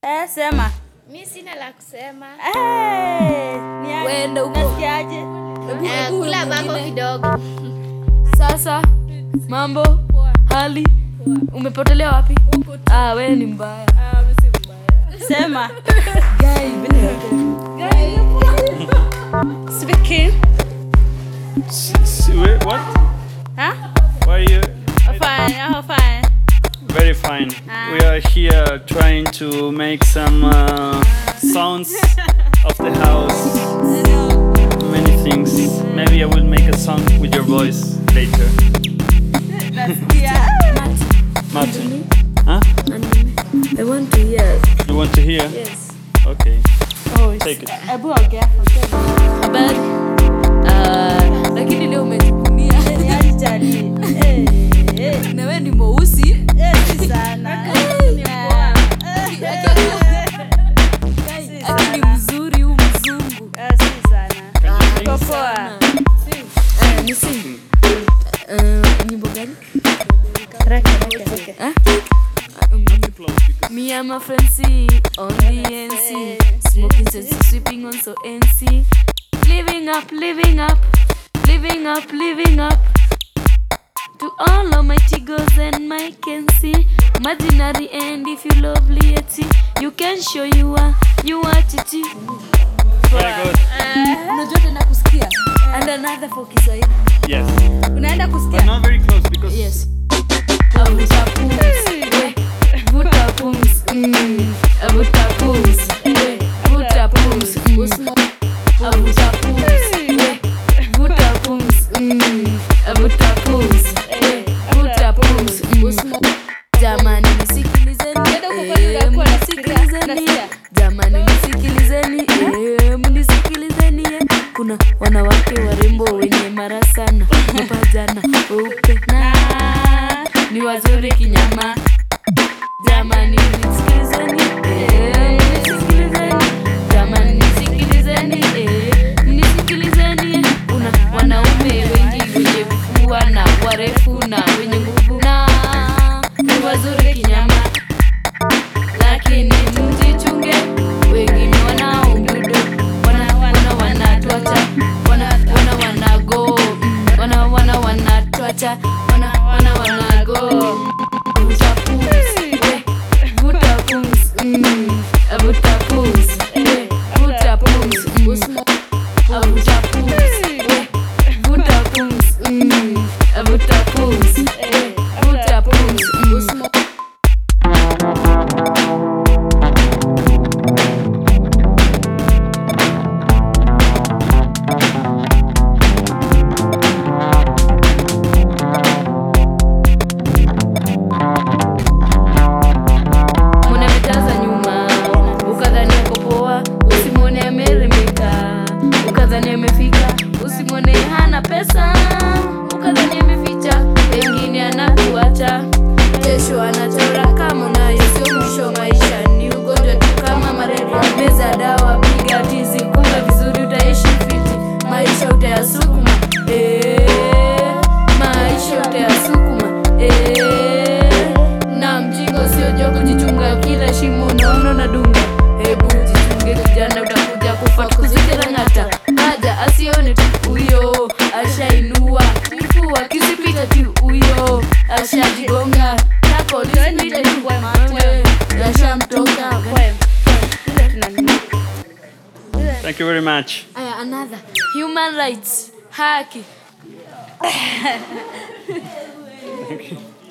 Eh, sema. Mi sina la kusema. Eh, ni aje? Wenda huko. Nasikiaje? Eh, kula mambo kidogo. Sasa mambo hali umepotelea wapi? Ah, wewe ni mbaya. Sema. Guy, Speaking. S- wait, what? Huh? Why are you? Oh, fine. Oh, fine. Very fine. We are here trying to make some uh, sounds of the house. Many things. Maybe I will make a song with your voice later. Nasikia. Martin. Huh? I want to hear. You want to hear? Yes. Okay. Oh, Take it. Ebu ongea. Habari. Ah, lakini leo umejivunia. Ni aje jali. Eh, eh, Na wewe ni mweusi. eh, si sana. Eh, Akili mzuri huu mzungu. eh, si sana. Uko poa. Eh, ni sing. Eh, nyimbo gani? Ah? Me and my friends see on the NC. Smoking sense, sweeping on so NC. Living up, living up, living up, living up. To all of my chigos and my Kensi. Imaginary and if you lovely yeti, you can show you are, you are chichi. Very good. Unajua tena kusikia. And another for Kiswahili. Yes. Unaenda But kusikia? not very close because Yes. Avuta pumzi, we, vuta pumzi, mm. Avuta pumzi, we, vuta pumzi, mm. Avuta pumzi, we, vuta pumzi, mm. Avuta pumzi, we, vuta pumzi, mm. Jamani nisikilizeni, eh, mnisikilizeni, jamani nisikilizeni, eh, mnisikilizeni, eh. Kuna wanawake warembo wenye mara sana, mapajana weupe na ni wazuri kinyama. Jamani nisikilizeni, eh, mnisikilizeni, jamani nisikilizeni, eh, mnisikilizeni. Kuna wanaume wengi wenye vifua na warefu na wenye nguvu na ni wazuri kinyama, lakini mjichunge, wengine wanaomdudu wana wana wanatwacha wana wana wanago mm, wana wana wanatwacha wana wana wanago vuta pumzi we vuta pumzi mm, vuta pumzi we vuta pumzi mm, vuta pumzi we vuta pumzi mm, vuta pumzi we vuta pumzi mm. Mwone ametaza nyuma, ukadhani ako poa, usimwone ameremeka, ukadhani amefika, usimwone hana pesa, ukadhani ameficha, pengine anakuacha kesho anachora kama unayo, sio mwisho. Maisha ni ugonjwa tu kama malaria, meza dawa, piga tizi, kula vizuri, utaishi fiti, maisha utayasukuma eh, maisha utayasukuma eh, na mjingo sio jogo, jichunga kila shimo unaona na dunga. Hebu jichunge kijana, utakuja kufa tukuzikira ng'ata. Haja asione tu huyo ashainua kifua kisipita tu huyo ashajigonga na polisi pita tu wewe yashamtoka. thank you very much. Aya, another human rights haki